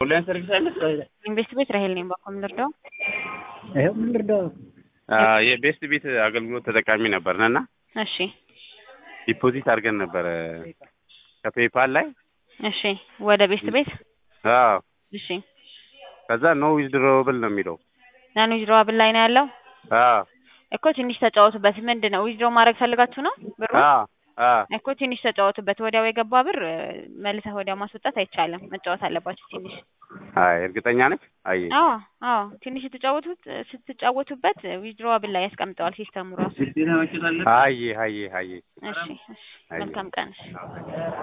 ኦንላይን ሰርቪስ አለ? ኢንቨስት ቤት ራሄል ነኝ። ባኮ ምን ልርዳው? ይኸው ምን ልርዳው? የቤስት ቤት አገልግሎት ተጠቃሚ ነበርን እና እሺ ዲፖዚት አድርገን ነበረ ከፔፓል ላይ እሺ፣ ወደ ቤስት ቤት አዎ። እሺ፣ ከዛ ኖ ዊዝድሮብል ነው የሚለው ናን ዊዝድሮ አብል ላይ ነው ያለው አዎ እኮ ትንሽ ተጫወቱበት። ምንድን ነው ዊዝድሮ ማድረግ ፈልጋችሁ ነው ብሩ? አዎ አዎ እኮ ትንሽ ተጫወቱበት። ወዲያው የገባ ብር እ፣ መልሰህ ወዲያው ማስወጣት አይቻልም። መጫወት አለባችሁ ትንሽ። አይ እርግጠኛ ነች። አይ አዎ አዎ፣ ትንሽ ስትጫወቱት ስትጫወቱበት ዊዝድሮ አብል ላይ ያስቀምጠዋል ሲስተሙ ራሱ። አይ አይ አይ እሺ እሺ፣ መልካም ቀን። እሺ